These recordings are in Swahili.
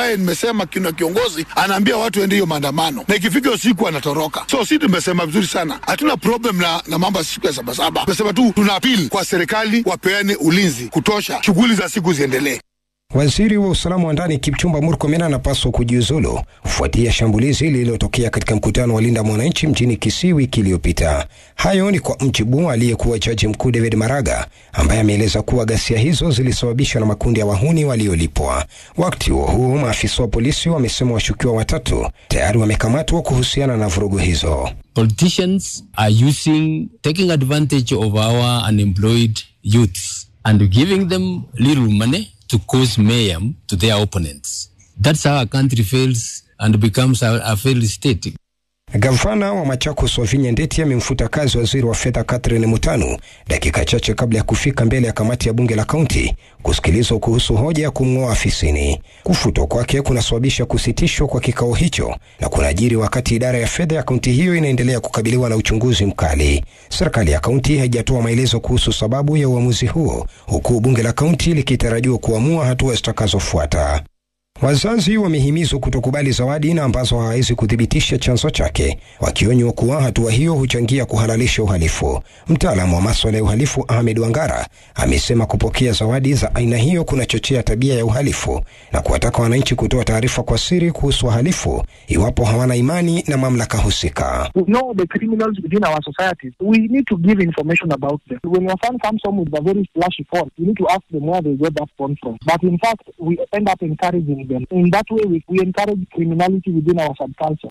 ambaye nimesema kina kiongozi anaambia watu ende hiyo maandamano, na ikifika usiku anatoroka. So si tumesema vizuri sana, hatuna problem na, na mambo ya siku ya sabasaba. Tumesema tu tuna apili kwa serikali wapeane ulinzi kutosha, shughuli za siku ziendelee. Waziri wa usalama wa ndani Kipchumba Murkomen anapaswa kujiuzulu kufuatia shambulizi lililotokea katika mkutano wa Linda Mwananchi mjini Kisii wiki iliyopita. Hayo ni kwa mjibu aliyekuwa jaji mkuu David Maraga ambaye ameeleza kuwa ghasia hizo zilisababishwa na makundi ya wahuni waliolipwa. Wakati huo huo, maafisa wa polisi wamesema washukiwa watatu tayari wamekamatwa kuhusiana na vurugu hizo. Politicians are using, taking advantage of our unemployed youths and giving them little money to cause mayhem to their opponents. That's how a country fails and becomes a, a failed state. Gavana wa Machakos Wavinya Ndeti amemfuta kazi waziri wa fedha Catherine Mutanu dakika chache kabla ya kufika mbele ya kamati ya bunge la kaunti kusikilizwa kuhusu hoja ya kumng'oa afisini. Kufutwa kwake kunasababisha kusitishwa kwa kikao hicho na kunajiri wakati idara ya fedha ya kaunti hiyo inaendelea kukabiliwa na uchunguzi mkali. Serikali ya kaunti haijatoa maelezo kuhusu sababu ya uamuzi huo, huku bunge la kaunti likitarajiwa kuamua hatua zitakazofuata. Wazazi wamehimizwa kutokubali zawadi na ambazo hawawezi kuthibitisha chanzo chake, wakionywa kuwa hatua hiyo huchangia kuhalalisha uhalifu. Mtaalamu wa maswala ya uhalifu Ahmed Wangara amesema kupokea zawadi za aina hiyo kunachochea tabia ya uhalifu na kuwataka wananchi kutoa taarifa kwa siri kuhusu wahalifu iwapo hawana imani na mamlaka husika. We know the criminals within our societies. We need to give information about them. When your son comes home with a very flashy phone, you need to ask them where they got that phone from. But in fact, we end up encouraging them. In that way, we, we encourage criminality within our subculture.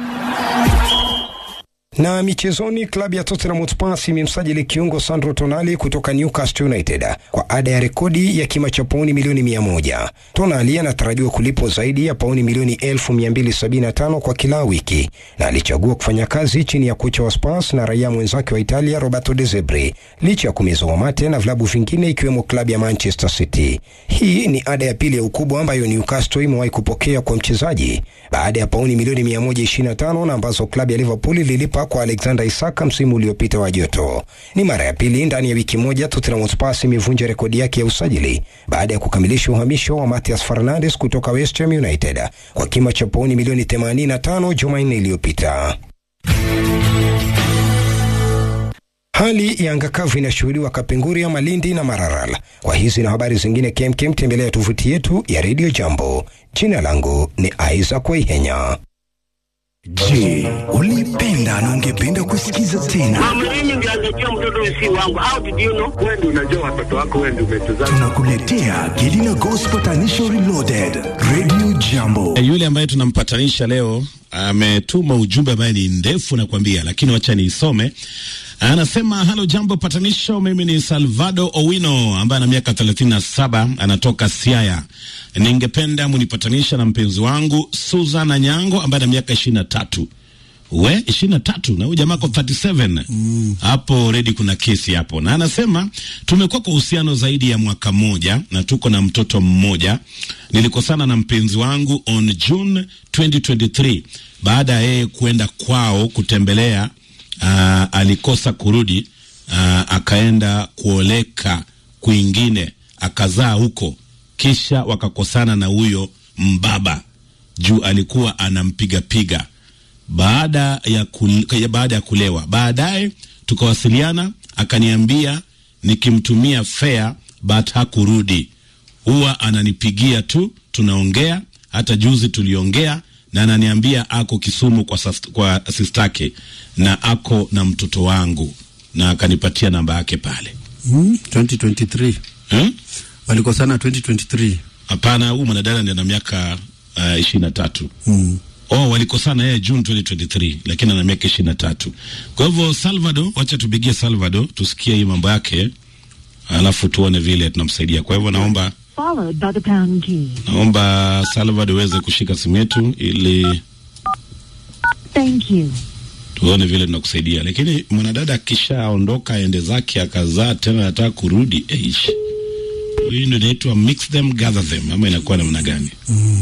Na michezoni, klabu ya Tottenham Hotspur imemsajili kiungo Sandro Tonali kutoka Newcastle United kwa ada ya rekodi ya kima cha pauni milioni mia moja. Tonali anatarajiwa kulipwa zaidi ya pauni milioni elfu mia mbili sabini na tano kwa kila wiki na alichagua kufanya kazi chini ya kocha wa Spurs na raia mwenzake wa Italia Roberto De Zerbi licha ya kumezwa mate na vilabu vingine ikiwemo klabu ya Manchester City. Hii ni ada ya pili ya ukubwa ambayo Newcastle imewahi kupokea kwa mchezaji baada ya pauni milioni 125 na ambazo klabu ya Liverpool ililipa kwa Alexander Isak msimu uliopita wa joto. Ni mara ya pili ndani ya wiki moja Tottenham Hotspur imevunja rekodi yake ya usajili baada ya kukamilisha uhamisho wa Matthias Fernandes kutoka West Ham United kwa kima cha pauni milioni 85 Jumanne iliyopita. Hali ya anga kavu inashuhudiwa Kapenguria, Malindi na Maralal. Kwa hizi na habari zingine kemkem, tembelea tovuti yetu ya Radio Jambo. Jina langu ni Isaac Waihenya. Je, ulipenda na ungependa kusikiza tena? Mama, mimi ndio angejua mtoto si wangu. How did you know? Wewe ndio unajua watoto wako, wewe ndio umetuzaa. Tunakuletea Gelina Gospel Tanisho Reloaded, Radio Jambo. E, yule ambaye tunampatanisha leo ametuma ujumbe ambaye ni ndefu nakwambia, lakini wacha niisome. Anasema halo, jambo patanisho, mimi ni Salvado Owino ambaye ana miaka 37 anatoka Siaya. Ningependa munipatanisha na mpenzi wangu Susan Anyango ambaye ana miaka 23 we ishirini na tatu na huyu jamaa kwa 37 hapo redi kuna kesi hapo, na anasema tumekuwa kwa uhusiano zaidi ya mwaka mmoja na tuko na mtoto mmoja. Nilikosana na mpenzi wangu on June 2023 baada ya yeye kuenda kwao kutembelea. Uh, alikosa kurudi, uh, akaenda kuoleka kwingine akazaa huko, kisha wakakosana na huyo mbaba juu alikuwa anampigapiga baada ya kul, baada ya kulewa. Baadaye tukawasiliana, akaniambia nikimtumia fare but hakurudi, huwa ananipigia tu, tunaongea. Hata juzi tuliongea na ananiambia ako Kisumu kwa, sas, kwa sistake na ako na mtoto wangu, na akanipatia namba yake pale. Mm, 2023 Hmm? walikosana 2023. Hapana, huyu mwanadada ndiye ana miaka ishirini na tatu. Mm. Oh, walikosana yeye June 2023 lakini ana miaka ishirini na tatu. Kwa hivyo Salvador, wacha tupigie Salvador tusikie hii mambo yake, alafu tuone vile tunamsaidia. Kwa hivyo naomba followed by the pound key. naomba Salvador uweze kushika simu yetu ili Thank you. tuone vile tunakusaidia. Lakini mwanadada akishaondoka aende zake akazaa tena anataka kurudi, eish, hii ndio inaitwa mix them gather them, ama inakuwa namna gani?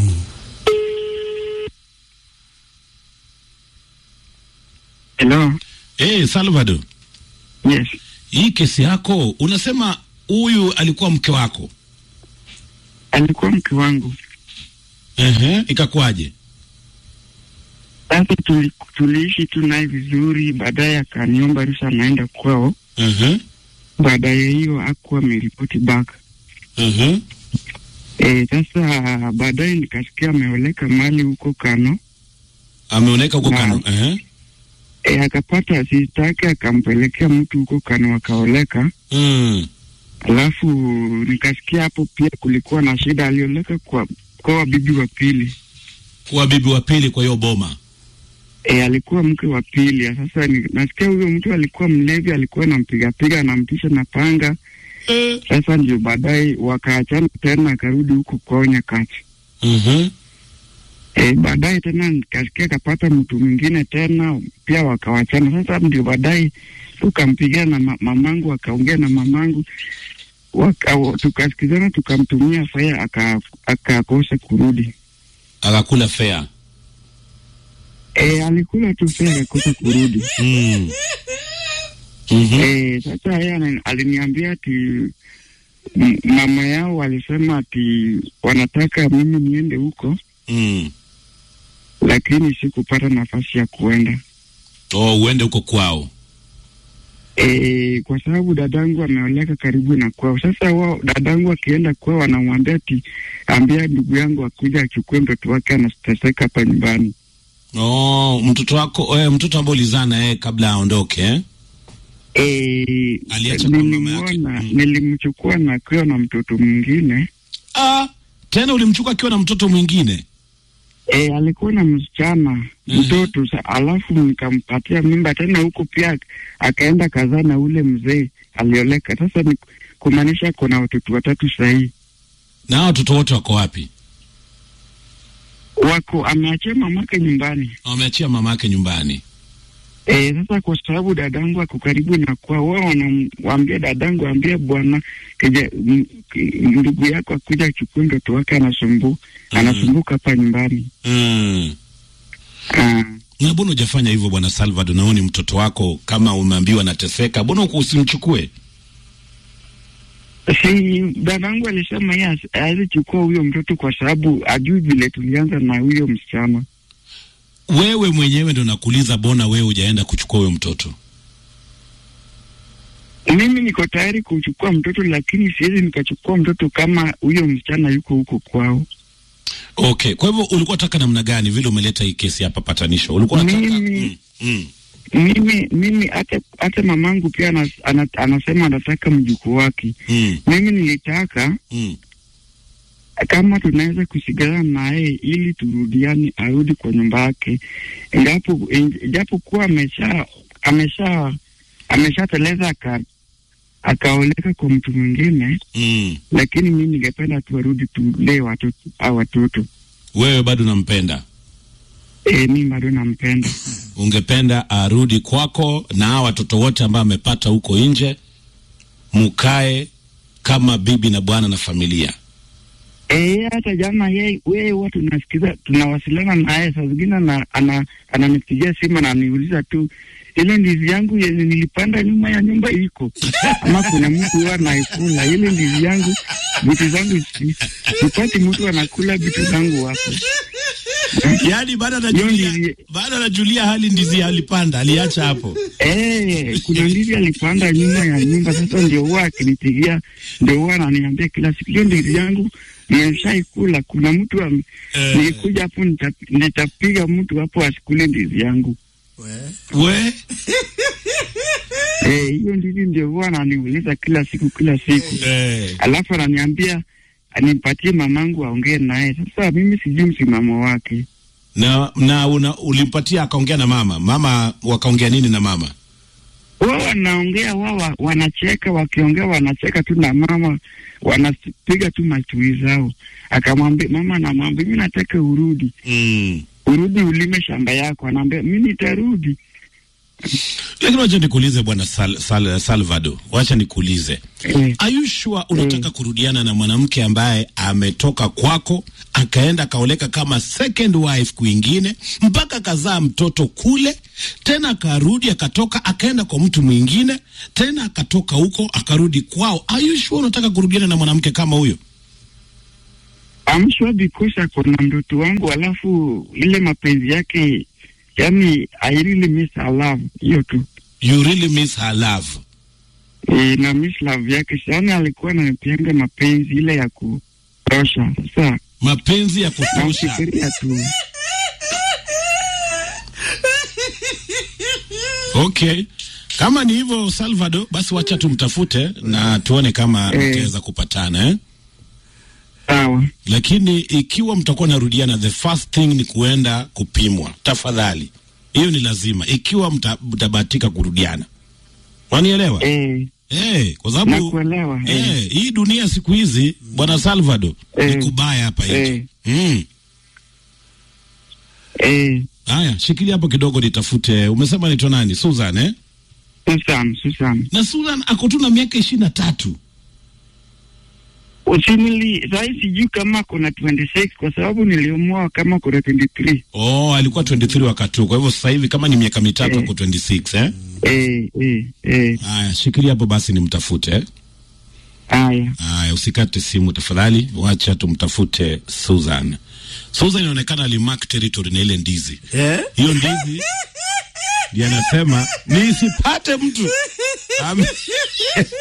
Hello. Eh, Salvador, Yes. hii kesi yako unasema huyu alikuwa mke wako Alikuwa mke wangu. Ehe, ikakuwaje? Sasa tuli, tuliishi tu naye vizuri, baadaye akaniomba ruhusa naenda kwao. Ehe, Baadaye hiyo akuwa ameripoti back. ehe, E, sasa baadaye nikasikia ameoleka mali huko Kano. ameoneka huko Na- Kano. Ehe, E, akapata sista yake akampelekea mtu huko Kano akaoleka. mm. Alafu nikasikia hapo pia kulikuwa na shida, alioleka kwa kwa bibi wa pili. Kuwa bibi wa pili kwa hiyo boma. E, alikuwa mke wa pili. Sasa ni, nasikia huyo mtu alikuwa mlevi, alikuwa anampigapiga anamtisha na panga. Sasa ndio baadaye wakaachana tena, akarudi huko kwao Nyakati. Mhm. E, baadaye tena nikasikia akapata mtu mwingine tena pia wakawachana. Sasa ndio baadaye tukampigia na ma mamangu, akaongea na mamangu waka, tukasikizana, tukamtumia faya aka- akakosa kurudi. Akakula fea. E, alikula tu faya akakosa kurudi. Mm. Mhm. Eh, sasa yeye ana- aliniambia ati m- mama yao walisema ati wanataka mimi niende huko, Mm. lakini sikupata nafasi ya kuenda. Oh, uende huko kwao. E, kwa sababu dadangu ameoleka karibu na kwao. Sasa wao dadangu akienda kwao wanamwambia ati ambia ndugu yangu akuja achukue mtoto wake anateseka hapa nyumbani. Oh, mtoto wako eh, mtoto ambaye ulizaa naye kabla aondoke eh? E, Aliacha kwa mama yake. nilimwona nilimchukua na akiwa na mtoto mwingine Ah, tena ulimchukua akiwa na mtoto mwingine. E, alikuwa na msichana Mhm. mtoto sa, alafu nikampatia mimba tena huko pia akaenda kazaa na ule mzee alioleka. Sasa ni kumaanisha kuna watoto watatu sahii Na hao watoto wote wako wapi? wako ameachia mamake nyumbani. Wameachia mama yake nyumbani. E, sasa kwa sababu dadangu ako karibu na kwa wao wanamwambia dadangu, ambie bwana kija m- ki- ndugu yako akuja achukue mtoto wake anasumbu anasumbuka hapa nyumbani. Mm. Ah, Na mbona hujafanya hivyo bwana Salvador? Na huyu ni mtoto wako, kama umeambiwa anateseka, mbona uko usimchukue? si dadangu alisema yeye hasi- hawezi chukua huyo mtoto kwa sababu ajui vile tulianza na huyo msichana. Wewe mwenyewe ndo nakuuliza, bona wewe hujaenda kuchukua huyo mtoto? Mimi niko tayari kuchukua mtoto, lakini siwezi nikachukua mtoto kama huyo msichana yuko huko kwao. Okay, kwa hivyo ulikuwa unataka namna gani vile umeleta hii kesi hapa patanisho? Ulikuwa unataka Mimi- mm. Mimi mimi hata hata mamangu pia anas, ana, anasema anataka mjukuu wake. Mm. Mimi nilitaka Mm. kama tunaweza kusigana naye ili turudiane, arudi kwa nyumba yake, japo japo kuwa amesha amesha ameshateleza aka akaoleka kwa mtu mwingine, Mm. lakini mimi ningependa tu arudi tulee watoto au watoto. Wewe bado nampenda, E, mimi bado nampenda. ungependa arudi kwako na hawa watoto wote ambao amepata huko nje, mukae kama bibi na bwana na familia. Eh, hata jana yeye wewe huwa tunasikiza tunawasiliana naye saa zingine ana, ana, ananipigia simu na ananiuliza tu ile ndizi yangu yenye nilipanda nyuma ya nyumba iko ama kuna mtu huwa anaikula ile ndizi yangu, vitu zangu si- sipati mtu anakula vitu zangu hapo. Yaani bado Hiyo anajulia, ndizi- bado anajulia hali ndizi alipanda, aliacha hapo. Eh, kuna ndizi alipanda nyuma ya nyumba. Sasa ndio huwa akinipigia, ndio huwa ananiambia kila siku, hiyo ndizi yangu nimeshaikula. Kuna mtu am, Eh. nikikuja hapo nita, nitapiga mtu hapo asikule ndizi yangu. We Eh, hiyo ndizi ndio huwa ananiuliza kila siku kila siku, eh. alafu ananiambia anipatie mamangu aongee naye. Sasa mimi sijui msimamo wake. na na una, ulimpatia akaongea na mama mama, wakaongea nini na mama? wao wanaongea wao wa- wanacheka, wakiongea wanacheka tu na mama, wanapiga tu matui zao. Akamwambia mama, anamwambia mimi nataka urudi, mm. urudi ulime shamba yako. Anaambia mimi nitarudi. Lakini wacha nikuulize bwana Sal, Sal, Salvador, wacha nikuulize Eh, Are you sure unataka kurudiana na mwanamke ambaye ametoka kwako akaenda akaoleka kama second wife kwingine mpaka akazaa mtoto kule, tena akarudi akatoka akaenda kwa mtu mwingine tena akatoka huko akarudi kwao? Are you sure unataka kurudiana na mwanamke kama huyo? I'm sure because ako na mtoto wangu, alafu ile mapenzi yake, yani I really miss her love, hiyo tu You really miss her love. e, na miss love yake sana. Alikuwa ananipianga mapenzi ile ya kutosha. Sasa Mapenzi ya kutosha. namfikiria tu Okay. Kama ni hivyo Salvador, basi wacha tumtafute na tuone kama Eh. mtaweza kupatana eh? sawa. Lakini ikiwa mtakuwa narudiana, the first thing ni kuenda kupimwa, tafadhali. Hiyo ni lazima, ikiwa mta- mtabahatika kurudiana. Wanielewa? Eh, Eh, kwa sababu nakuelewa. Eh, eh, hii dunia siku hizi bwana Salvador Eh. ni kubaya hapa nje. Eh. Mm. eh, Haya, shikilia hapo kidogo nitafute. Umesema naitwa nani? Susan eh? Susan, Susan. Na Susan ako tu na miaka ishirini na tatu. Usinili, sahii sijui kama kuna 26 kwa sababu niliumua kama kuna 23. Oh, alikuwa 23 wakati huo. Kwa hivyo sasa hivi kama ni miaka mitatu Eh. ako 26 eh? Eh, eh, eh. Haya, shikilia hapo basi nimtafute eh? Haya. Haya, usikate simu tafadhali, wacha tumtafute Susan. Susan inaonekana alimark territory na ile ndizi. Eh? Hiyo ndizi ndiye anasema nisipate mtu Ame-